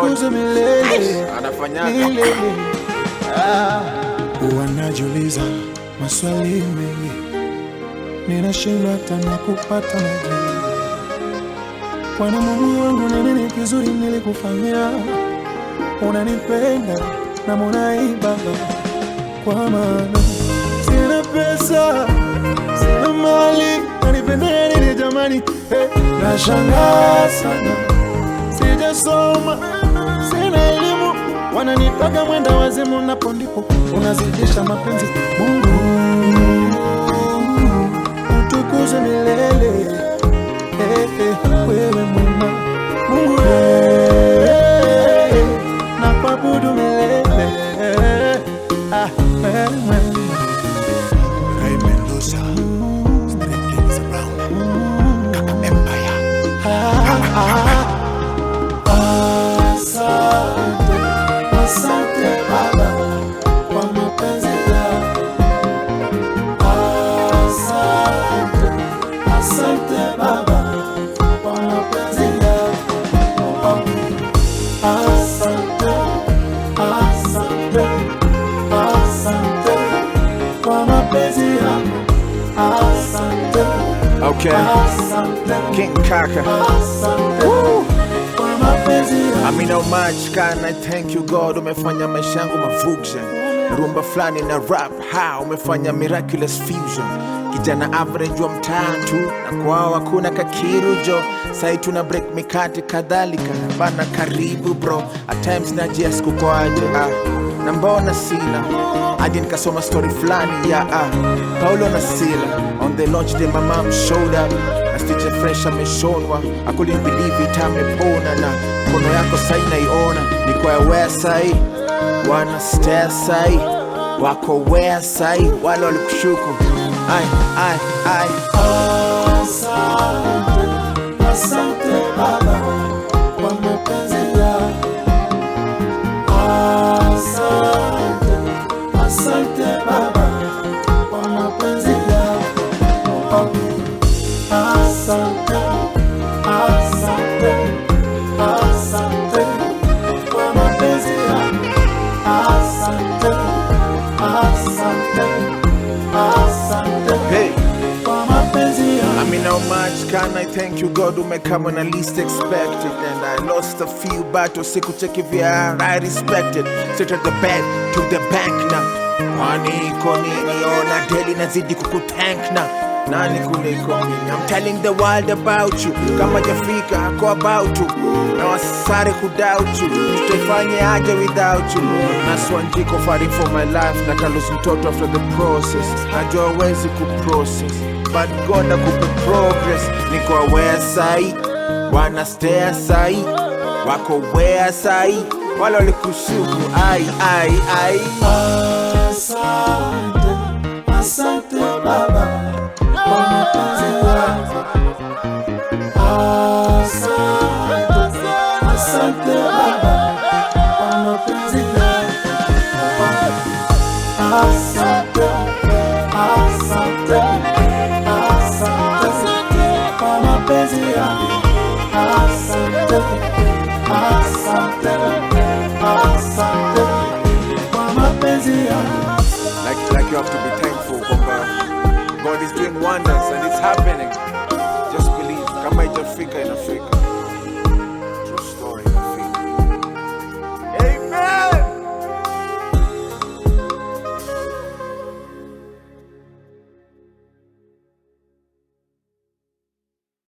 utukuze milele Anafanyaga. milele. Ah, wanajiuliza maswali mengi, ninashindwa hata na kupata majibu. Bwana Mungu wangu, ni nini kizuri nilikufanyia? Unanipenda na munaibaba, kwa maana sina pesa, sina mali, nanipendea nini jamani? Hey, nashangaa sana, sijasoma, sina elimu, wananitaka mwenda wazimu, napo ndipo unazidisha mapenzi. Mungu utukuze milele Eh, eh, wewe mwema Mungu eh, na kuabudu milele Ah, wewe mwema. Ray Mendoza, Street Kings Brown, Kaka Empire. Asante, asante Baba kwa mapenzi yako. Asante, asante Baba kwa mapenzi yako. Asante, asante, asante kwa mapenzi yako. Asante, Okay. asante, King Kaka. asante kwa mapenzi yako. I mean how much can I thank you God umefanya maisha yangu mafusion rumba fulani na rap ha umefanya miraculous fusion kijana average wa mtaa tu na kwao hakuna kakirujo sai tuna break mikate kadhalika na bana karibu bro at times najias kukoaje ah na mbona sila hadi nikasoma story fulani ya ah, paulo na sila on the launch day my mom showed up na stitche fresh ameshonwa I couldn't believe it amepona na mkono yako sai naiona niko aware sai wana stare sai wako wea sai wale walikushuku ai ai ai Asante, asante Baba kwa mapenzi yako. Asante, asante Baba kwa mapenzi yako. Asante, asante, asante kwa mapenzi yako. Asante, asante, asante hey kwa mapenzi yako. I mean, how much can I thank you God umekama when I least expected And I lost a few battles, sikucheki vya I respected Straight at the bed to the bank na Kwani iko nini, ona daily nazidi kukutank na nani kuliko mimi I'm telling the world about you kama jafika ako about you na wasare kudoubt you tutaifanye aje without you naswanjiko fighting for my life na kalus mtoto after the process najua wezi kuprocess but God akupe progress niko aware sai wana stare sai wako where sai wale walikushuku ai ai ai Asante, asante Baba kwa mapenzi yako. Asante, asante Baba kwa mapenzi yako. Asante, asante, asante kwa mapenzi yako. Asante, asante, asante kwa mapenzi yako. like, like you have to be thankful kwamba God is doing wonders and it's happening just believe kama itafika inafika